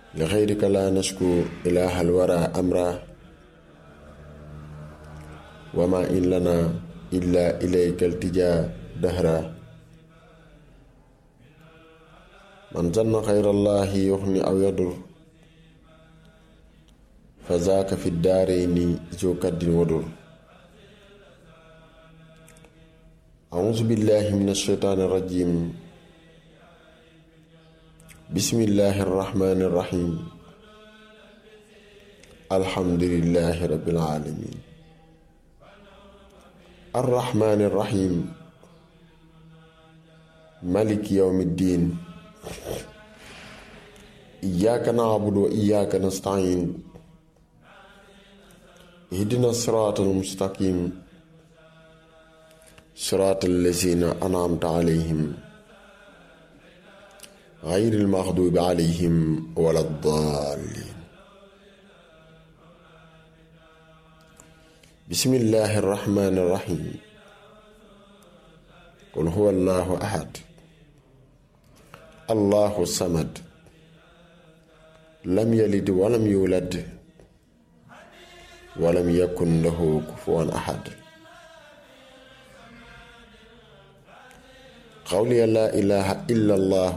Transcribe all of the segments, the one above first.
li xayrika laa nasku ilaahal wara amra wa ma in lana illa ilayka altijaa dahra man zanna xayrallahi yuxni aw yadur fa zaaka fi daarayni zu kaddin wadur auzu billahi min ashaytaani rajim bismillahi arrahmani irrahim alhamdulilahi rabbil alamin arrahmani irrahim maliki yawmi ddin iyyaka na'budu wa iyyaka nasta'in ihdina sirata almustaqim sirata allazina an'amta alayhim غير المغضوب عليهم ولا الضالين بسم الله الرحمن الرحيم قل هو الله أحد الله الصمد لم يلد ولم يولد ولم يكن له كفوا أحد قولي لا إله إلا الله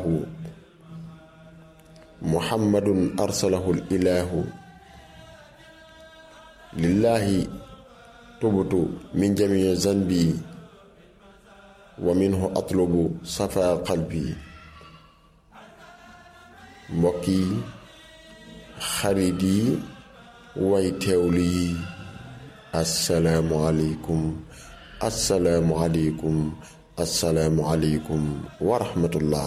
محمد أرسله الإله لله تبت من جميع ذنبي ومنه أطلب صفاء قلبي mbokki xarit yi way teewlu yi asalaamualeykum asalaamualeykum asalaamualeykum wa rahmatullah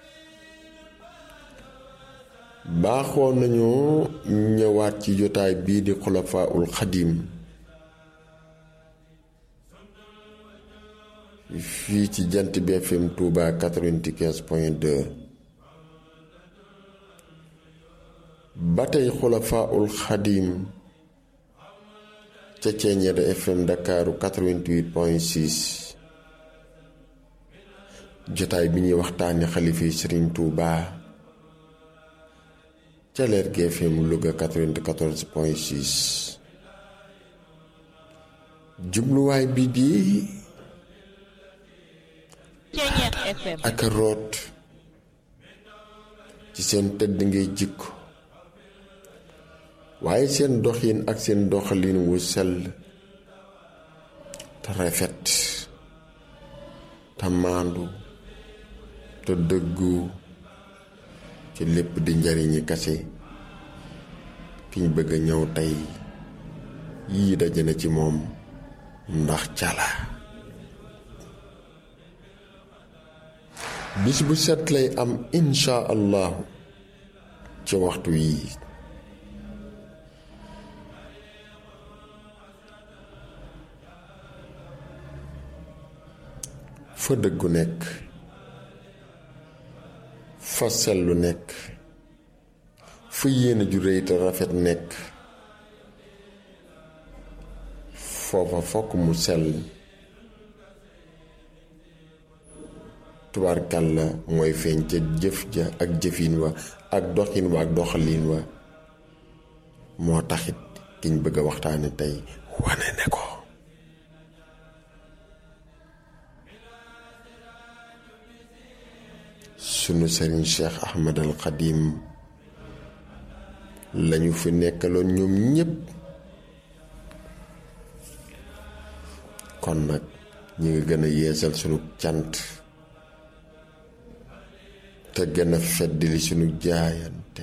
baaxoo nañu ñëwaat ci jotaay bii di xulafaaul xadim fii ci jant bi FM Touba 95 point 2 ba tey xulafaaul xadim ca Ceeñeer FM Ndakaaru 88 point 6 jotaay bi ñuy waxtaane xalifa yi Sëriñ Touba. ca leer gi FM Louga 94 point 6 jubluwaay bi di ak root ci seen tëdd ngay jikko waaye seen doxin ak seen doxalin wu sell te rafet te maandu te dëggu ci lépp di njariñi kase ki ñu bëgg a ñëw tey yii daje na ci moom ndax cala bis bu set lay am insha allahu ci waxtu yii fa dëggu nekk fa sellu nekk fa yéene ju réy te rafet nekk foofa fokk mu sell tubaarkàlla mooy feeñ ca jëf ja ak jëfin wa ak doxin wa ak doxalin wa moo taxit kiñ bëgg a waxtaane tey wane ne ko sunu sëriñ Cheikh Ahmad al Xadim lañu fi nekkaloon ñoom ñépp kon nag ñi ngi gën a yeesal sunu cant te gën a feddali sunu jaayante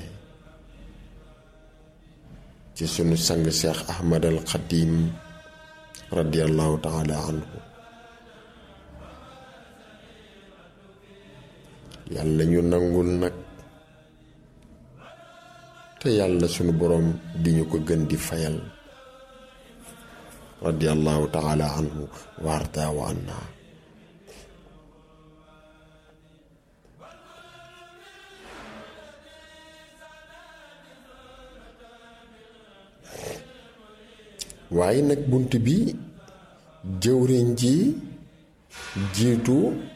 ci sunu sang Cheikh Ahmad al Xadim radiyallahu taala anhu yàlla ñu nangul nag te yàlla sunu boroom di ñu ko gën di fayal radiyallahu taala anhu waarta wa anna waaye nag bunt bi jëwriñ ji jiitu